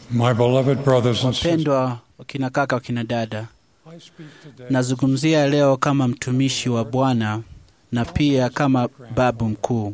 My beloved brothers and sisters, Wapendwa wakina kaka, wakina dada, I speak today nazungumzia leo kama mtumishi wa Bwana na pia kama babu mkuu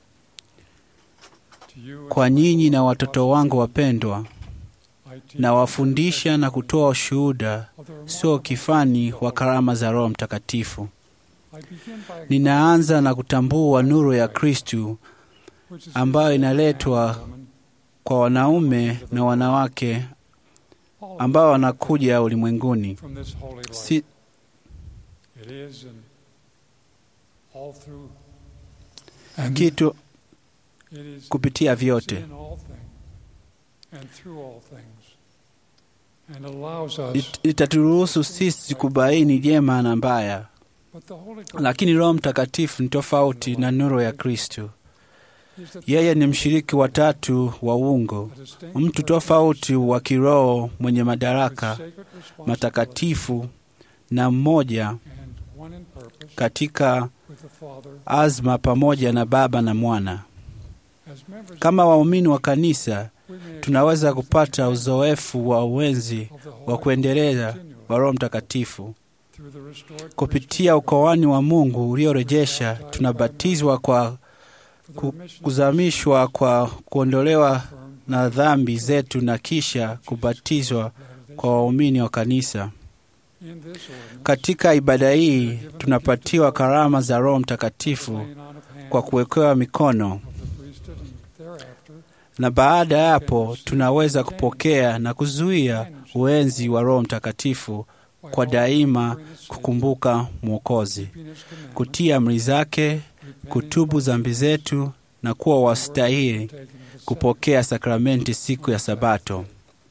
to you kwa nyinyi na watoto wangu wapendwa. I teach Nawafundisha na kutoa ushuhuda of the sio kifani wa karama za Roho Mtakatifu. I begin by Ninaanza na kutambua nuru ya Kristu which is ambayo inaletwa woman, kwa wanaume na wanawake all ambao wanakuja ulimwenguni. from this holy life. Si, It is and all through and kitu it is kupitia it's vyote in all things and through all things and allows us It- itaturuhusu sisi kubaini jema na mbaya, but the Holy Ghost lakini Roho Mtakatifu ni tofauti na nuru ya Kristu. is the Yeye ni mshiriki wa tatu wa uungo, a distinct mtu tofauti wa kiroho mwenye with madaraka sacred responsibility matakatifu na mmoja and one in purpose katika with the Father azma pamoja na Baba na Mwana. as members Kama waumini wa kanisa, we may tunaweza kupata uzoefu wa uwenzi of the Holy wa kuendelea continually wa Roho Mtakatifu through the restored kupitia ukoani wa Mungu uliorejesha. Tunabatizwa kwa for the ku- remission of kuzamishwa kwa kuondolewa firm na dhambi zetu na kisha kubatizwa kwa waumini wa kanisa. in this ordinance Katika ibada hii tunapatiwa karama za Roho Mtakatifu laying on of hands kwa kuwekewa mikono, of the priesthood and thereafter na baada ya hapo tunaweza kupokea na kuzuia uenzi wa Roho Mtakatifu by kwa all daima remembering his Savior, kukumbuka Mwokozi, keeping his commandments, kutii amri zake, repenting kutubu of dhambi zetu na kuwa our wastahili sins, taking the kupokea sakramenti siku ya Sabato.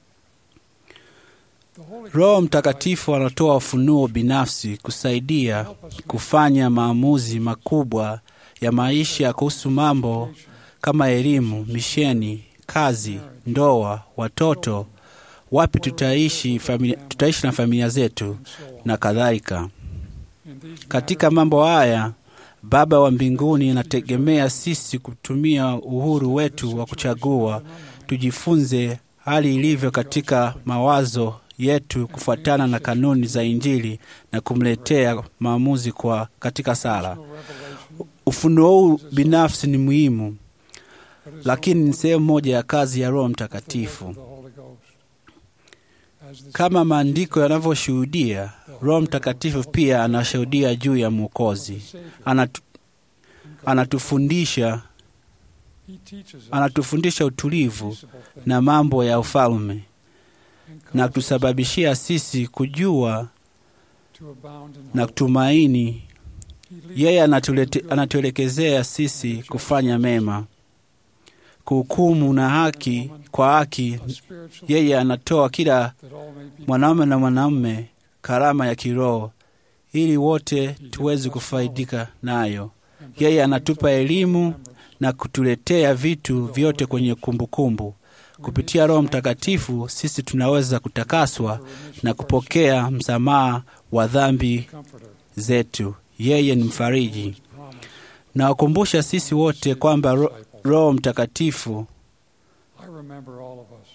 The Holy Roho Ghost Mtakatifu anatoa ufunuo binafsi kusaidia help us make kufanya maamuzi makubwa ya maisha kuhusu mambo education, kama elimu, misheni, kazi, ndoa, watoto, wapi tutaishi, familia, tutaishi na familia zetu and so on. na kadhalika. In these Katika mambo haya, Baba wa mbinguni anategemea sisi kutumia uhuru wetu wa kuchagua, tujifunze hali ilivyo katika mawazo yetu kufuatana na kanuni za Injili na kumletea maamuzi kwa katika sala. matters, no revelation, Ufunuo huu binafsi ni muhimu, but is lakini ni also sehemu moja ya kazi ya Roho the work Mtakatifu. of the Holy Ghost. As the Kama maandiko yanavyoshuhudia, Roho Mtakatifu pia anashuhudia juu ya Mwokozi. Savior, Anatu, anatufundisha he teaches us anatufundisha utulivu peaceable things na mambo ya ufalme and na causes us kutusababishia sisi kujua to abound in na hope. kutumaini. He leads Yeye us anatulete, to good anatuelekezea sisi kufanya mema, kuhukumu na haki kwa haki. a spiritual Yeye anatoa kila that all may be mwanaume na mwanamume karama ya kiroho ili wote tuweze kufaidika nayo. and Yeye anatupa brings us elimu remembrance. na kutuletea vitu vyote kwenye kumbukumbu. Kupitia Roho Mtakatifu sisi tunaweza kutakaswa na kupokea msamaha wa dhambi Comforter, zetu. Yeye ni mfariji. his promise, Nawakumbusha sisi wote kwamba ro, disciples. Roho Mtakatifu I remember all of us.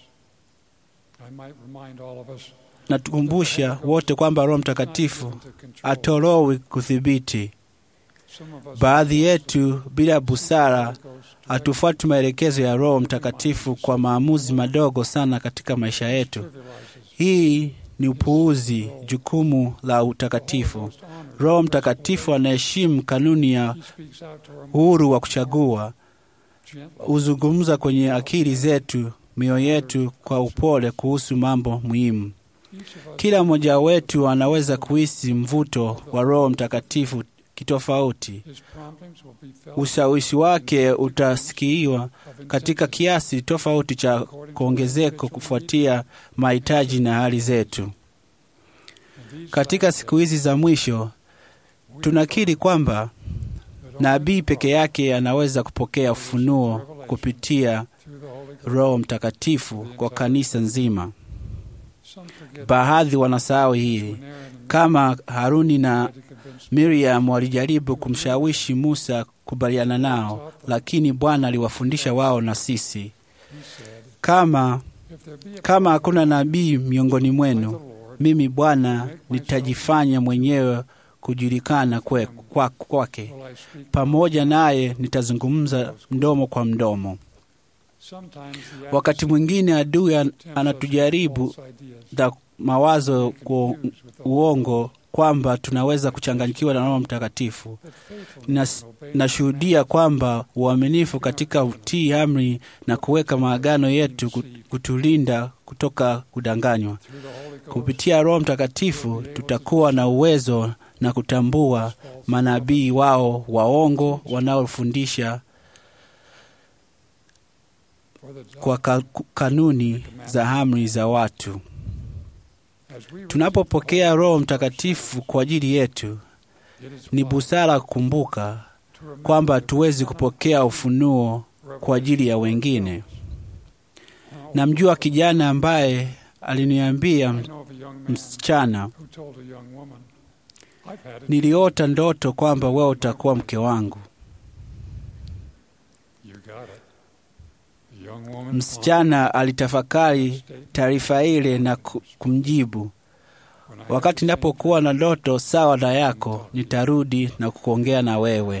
I might remind all of us natukumbusha wote kwamba Roho not Mtakatifu given to control. atorowi kudhibiti. Some of us Baadhi yetu bila busara Holy Ghost to hatufuati maelekezo ya Roho Mtakatifu kwa maamuzi madogo sana katika maisha yetu. trivialize us. Hii ni upuuzi, jukumu la The Holy utakatifu. Ghost honors Roho our Mtakatifu principle. anaheshimu kanuni ya He speaks out to our uhuru wa kuchagua, gently. huzungumza kwenye akili zetu, mioyo yetu kwa upole kuhusu mambo muhimu. Each of us Kila mmoja wetu anaweza kuhisi mvuto wa Roho Mtakatifu kitofauti. his promptings will be felt Ushawishi wake utasikiwa of katika intensity kiasi tofauti cha kuongezeko kufuatia mahitaji na hali zetu. in these Katika last siku hizi za mwisho, days. tunakiri kwamba That only nabii the peke yake anaweza kupokea ufunuo kupitia through the Holy Ghost. Roho Mtakatifu kwa kanisa nzima. Some forget Baadhi wanasahau hii, when Aaron and kama Haruni na tried to convince Miriam walijaribu kumshawishi Musa kubaliana nao, lakini Bwana aliwafundisha wao na sisi. he said, Kama If there be a Kama hakuna nabii miongoni by the mwenu, Lord, mimi Bwana nitajifanya mwenyewe kujulikana kwe- kwa- kwake, will I speak pamoja naye nitazungumza mdomo kwa mdomo. Sometimes the Wakati mwingine adui an- tempts us with anatujaribu false ideas, na mawazo kwa confused with the Holy uongo kwamba tunaweza kuchanganyikiwa na Roho Mtakatifu. that faithfulness Nas- and obeying Nashuhudia kwamba uaminifu katika utii amri na kuweka maagano yetu ku- kutulinda kutoka kudanganywa. through the Holy Ghost, Kupitia Roho Mtakatifu tutakuwa na uwezo na kutambua false manabii wao waongo wanaofundisha for the kwa ka, kanuni za amri za watu. as we Tunapopokea Roho Mtakatifu kwa ajili yetu, receive, it is ni wise busara kukumbuka to remember kwamba that hatuwezi we cannot kupokea ufunuo kwa ajili ya wengine. Now, Namjua kijana ambaye aliniambia I know of a young man msichana, who told a young woman, I've had it. niliota ndoto kwamba wewe utakuwa mke wangu. You got it. The young woman Msichana alitafakari statement, taarifa ile na ku- kumjibu, when I had wakati the same napokuwa na ndoto sawa na yako, nitarudi na kuongea na wewe.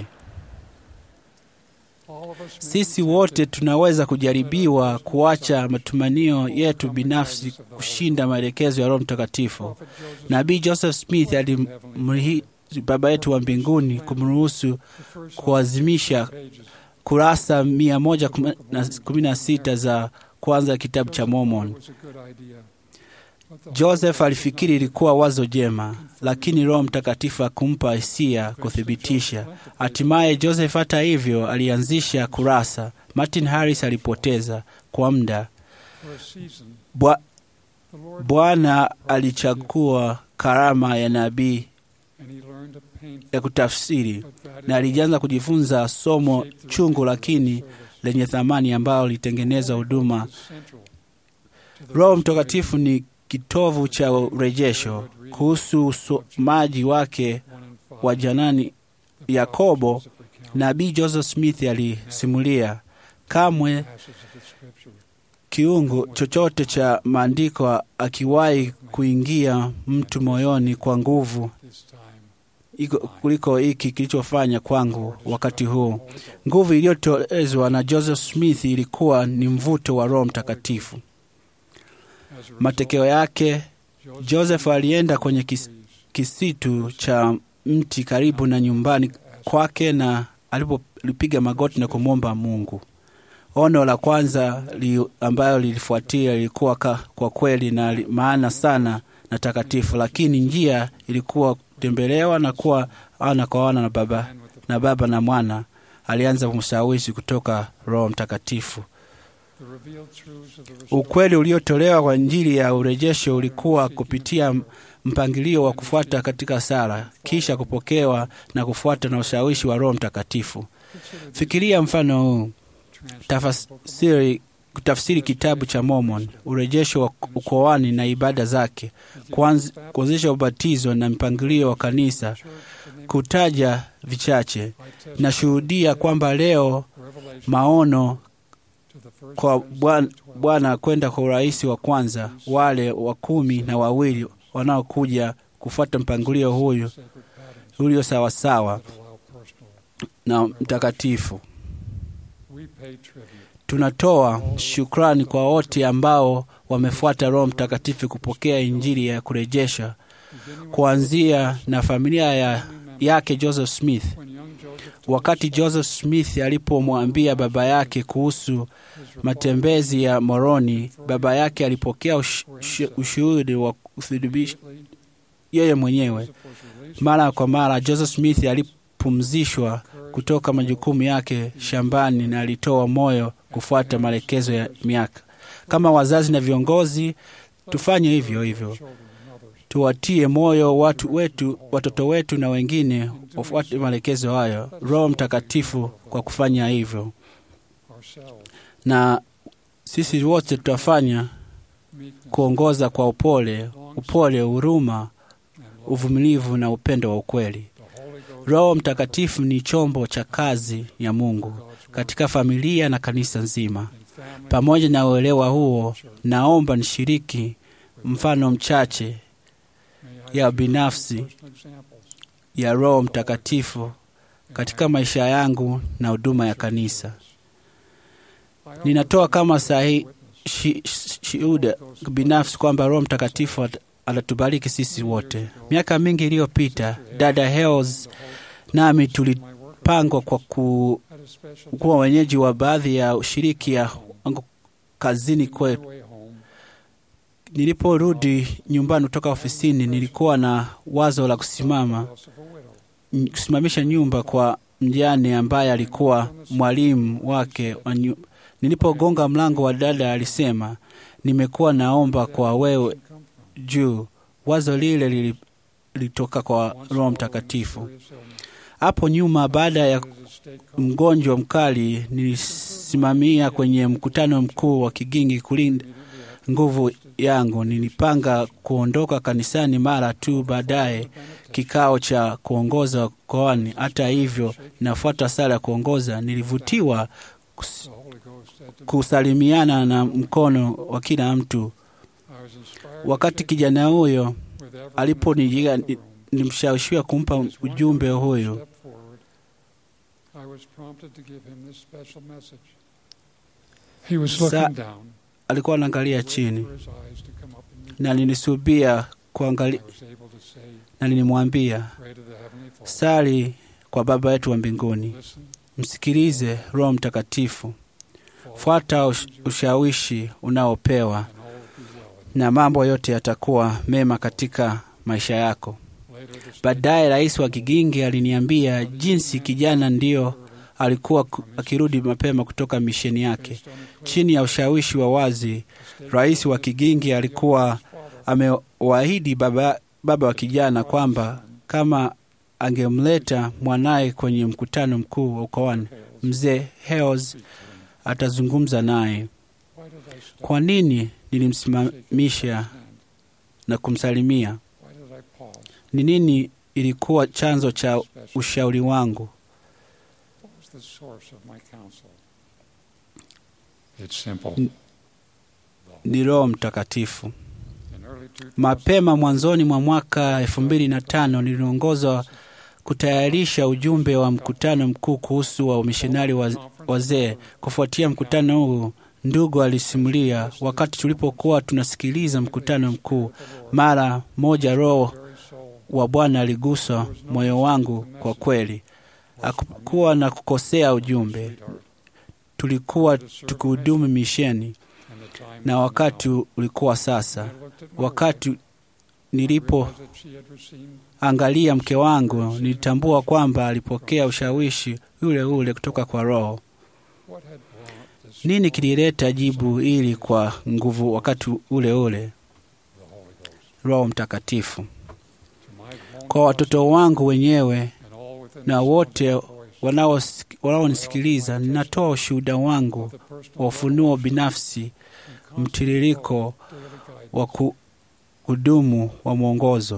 All of us may Sisi be wote tempted tunaweza kujaribiwa kuacha matumanio yetu binafsi kushinda maelekezo ya Roho Mtakatifu. Prophet Joseph, Nabii Joseph Smith alimrihi Baba yetu wa mbinguni kumruhusu the first kuazimisha pages kurasa mia moja kumi na sita za kwanza ya kitabu cha Mormon. was a good idea. But the Joseph alifikiri ilikuwa wazo jema, lakini Roho Mtakatifu akumpa hisia kuthibitisha. Hatimaye Joseph, hata hivyo, alianzisha kurasa. Martin Harris alipoteza kwa muda. for a season, Bwa- the Lord Bwana alichagua karama ya nabii and he learned to paint ya kutafsiri but that na is alianza kujifunza somo shaped the chungu rest of lakini the service. lenye thamani ambalo lilitengeneza huduma. Is central to the Roho restoration Mtakatifu ni kitovu cha urejesho. Kuhusu usomaji wake one and five. wa janani The prophet Yakobo, Joseph recounts nabii Joseph Smith alisimulia, kamwe passages of Scripture kiungo chochote cha maandiko akiwahi kuingia mtu moyoni kwa nguvu this time. iko kuliko hiki kilichofanya kwangu wakati huu. Nguvu iliyotoezwa na Joseph Smith ilikuwa ni mvuto wa Roho Mtakatifu. As a result, Matokeo yake, Joseph alienda kwenye kis, trees kisitu cha mti karibu na nyumbani kwake, na alipopiga magoti na kumwomba Mungu. Ono la kwanza li, ambayo lilifuatia lilikuwa ka, kwa kweli na li, maana sana na takatifu, lakini njia ilikuwa kutembelewa na kuwa ana kwa ana na baba man with the, na baba na mwana. Alianza kumshawishi kutoka Roho Mtakatifu. the revealed truths of the restored Ukweli uliotolewa kwa Injili ya urejesho ulikuwa kupitia mpangilio wa kufuata katika sala, kisha kupokewa na kufuata na ushawishi wa Roho Mtakatifu. Consider this Fikiria mfano huu: transcript tafsiri, kutafsiri kitabu cha Mormon, urejesho wa ukoani na ibada zake, kuanz- kuanzisha ubatizo na mpangilio wa kanisa, church, the name kutaja vichache. I testify Nashuhudia kwamba leo revelation maono to the first kwa Prince Bwana of the twelve. Bwana kwenda kwa urais wa kwanza, wale wa kumi na wawili wanaokuja kufuata mpangilio huyu Sacred patterns ulio sawasawa that allow personal. na mtakatifu. We pay tribute Tunatoa shukrani kwa wote ambao wamefuata Roho Mtakatifu kupokea Injili ya kurejesha, beginning with kuanzia na familia ya, family members. yake Joseph Smith. When young Joseph told Wakati his Joseph Smith alipomwambia baba yake kuhusu his reporter matembezi ya Moroni, baba yake alipokea ush, ush, ushuhudi wa kuthibitisha immediately, yeye mwenyewe. Joseph was released Mara kwa mara Joseph Smith alipumzishwa kutoka majukumu yake shambani na alitoa moyo kufuata maelekezo ya miaka. Kama wazazi na viongozi, tufanye hivyo hivyo, children and others. tuwatie moyo watu wetu, watoto wetu na wengine wafuate maelekezo hayo, Roho Mtakatifu kwa kufanya hivyo, Ourselves, na sisi wote tutafanya meekness, kuongoza kwa upole, upole, huruma, and love. uvumilivu na upendo wa ukweli. The Holy Ghost Roho Mtakatifu ni chombo cha kazi ya Mungu God's word katika familia na kanisa nzima. in family, Pamoja na uelewa huo, naomba nishiriki mfano mchache may I ya use binafsi personal examples ya Roho Mtakatifu katika maisha yangu na huduma ya kanisa. I offer Ninatoa kama sahi witness shi- shi- shuhuda binafsi kwamba Roho Mtakatifu at- atatubariki sisi wote. Miaka mingi iliyopita, dada Hels nami tulipangwa kwa ku, at a special kuwa wenyeji wa baadhi ya ushiriki ya wangu kazini kwetu. way home Niliporudi nyumbani kutoka ofisini, nilikuwa na wazo la kusimama house of a widow. n- kusimamisha nyumba kwa mjane ambaye alikuwa mwalimu wake wa nyu... Nilipogonga mlango wa dada alisema, nimekuwa naomba kwa wewe Come from. juu. Wazo lile lili- lilitoka kwa Once Roho following Mtakatifu. serious illness, Hapo nyuma, baada ya visited a state conference mgonjwa mkali, nilisimamia kwenye mkutano mkuu wa Kigingi kulinda immediately after nguvu yangu. Nilipanga kuondoka kanisani mara tu baadaye kikao cha kuongoza koani. Hata hivyo, nafuata sala ya kuongoza, nilivutiwa kus- the Holy Ghost said to me, kusalimiana na mkono wa kila mtu. I was inspired Wakati to shake kijana huyo with everyone aliponijia, in the room. nilimshawishiwa kumpa As one ujumbe young man huyu. stepped forward, I was prompted to give him this special message. He was Sa- looking down, Alikuwa anaangalia waiting chini for his eyes to come up and meet na nilisubia kuangalia, I was able to say, na nilimwambia pray to the Heavenly Father. sali kwa Baba yetu wa mbinguni, Listen, msikilize Roho Mtakatifu, follow, fuata ush- ushawishi unaopewa and all will be well. na mambo yote yatakuwa mema katika maisha yako. Later, the state Baadaye rais wa Kigingi aliniambia jinsi kijana ndiyo alikuwa ku- akirudi mapema kutoka misheni yake. based on a clear Chini ya ushawishi wa wazi, state rais wa Kigingi alikuwa amewaahidi baba, baba wa kijana kwamba kama angemleta mwanaye kwenye mkutano mkuu wa ukoani, mzee Hales atazungumza naye. Why did I stop? Kwa nini Shake nilimsimamisha his hand? na kumsalimia? Why did I pause? Ni nini ilikuwa chanzo cha Special. ushauri wangu? What was the source of my counsel? It's simple. N- Ni Roho Mtakatifu. In early 2000, Mapema mwanzoni mwa mwaka elfu mbili na tano niliongozwa kutayarisha ujumbe wa mkutano mkuu kuhusu wa umishonari wa wazee. Kufuatia mkutano huu, ndugu alisimulia, wakati tulipokuwa tunasikiliza mkutano mkuu, mara moja Roho very soul wa Bwana aligusa moyo wangu. Kwa kweli, hakukuwa na kukosea ujumbe. sweetheart, Tulikuwa tukihudumu misheni and the time na is wakati now. ulikuwa sasa. I looked at my Wakati wife, nilipo realized that she had received angalia mke wangu, nilitambua kwamba alipokea ushawishi ule ule kutoka kwa Roho. what had brought this Nini strong kilileta jibu hili kwa nguvu wakati ule ule? the Holy Ghost. Roho Mtakatifu. To my own Kwa watoto wangu wenyewe and all within na the wote sound of my voice, wanaos- wanaonisikiliza, ninatoa ushuhuda wangu of the personal wa ufunuo revelation binafsi, and constant mtiririko flow of daily guidance wa ku- kudumu wa mwongozo,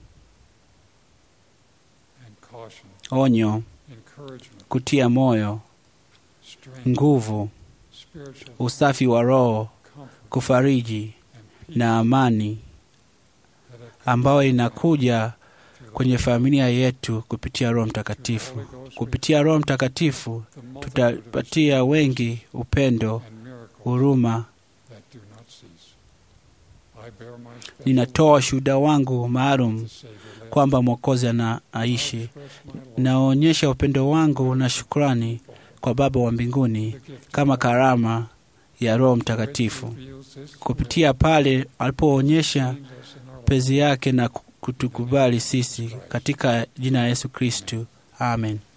and caution, onyo, encouragement, kutia moyo, strength, nguvu, spiritual usafi wa roho, comfort, kufariji and peace na amani that have ambayo inakuja through kwenye familia yetu kupitia Roho the Mtakatifu. Holy Ghost Kupitia Roho Mtakatifu the multitude of tutapatia wengi upendo, and miracles huruma. that do not cease. I bear my special Ninatoa ushuhuda wangu witness maalum that the Savior lives. kwamba Mwokozi I anaishi. express my love, Naonyesha upendo wangu na shukrani kwa Baba wa mbinguni the gift kama of God. karama ya Roho Grace Mtakatifu. reveals this Kupitia pale alipoonyesha change us in our lives. pezi yake na kutukubali sisi katika jina la Yesu Kristu. Amen.